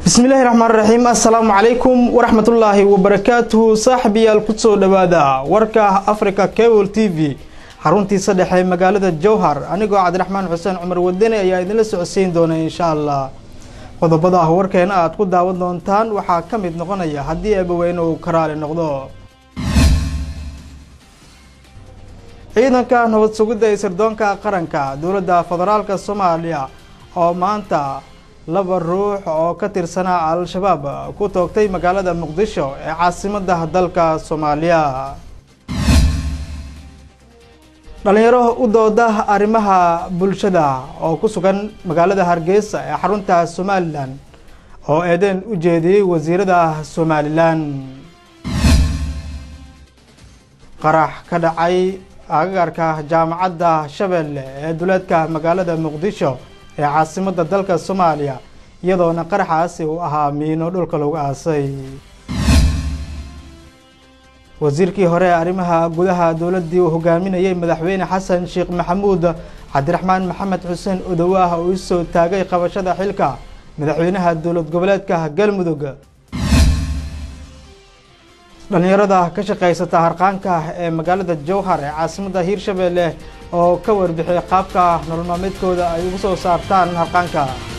bismillaahi raxmaan raxiim assalaamu calaykum waraxmatullaahi wabarakaatuhu saaxibayaal kusoo dhowaada warka africa cable t v xaruntiisa dhexe magaalada jowhar anigoo cabdiraxmaan xuseen cumar wadani ayaa idinla socodsiin doona insha allah qodobada ah warkeena aad ku daawan doontaan waxaa ka mid noqonaya haddii eebaweyne uu karaali noqdo ciidanka nabad sugidda ee sirdoonka qaranka dowladda federaalka soomaaliya oo maanta laba ruux oo ka tirsanaa al-shabaab ku toogtay magaalada muqdisho ee caasimadda dalka soomaaliya dhalinyaro u dooda arrimaha bulshada oo ku sugan magaalada hargeysa ee xarunta somalilan oo eedeen u jeediyey wasiirada somalilan qarax ka dhacay agagarka jaamacadda shabeelle ee duleedka magaalada muqdisho ee caasimadda dalka soomaaliya iyadoona qaraxaasi uu ahaa miino dhulka lagu aasay wasiirkii hore ee arrimaha gudaha dowladdii uu hogaaminayay madaxweyne xasan sheekh maxamuud cabdiraxmaan maxamed xuseen odowaah oo isoo taagay qabashada xilka madaxweynaha dowlad goboleedka galmudug dhalinyarada ka shaqaysata harqaanka ee magaalada jowhar ee caasimadda hiirshabeelle oo ka warbixiyay qaabka nolol maalmeedkooda ay ugu soo saartaan harqaanka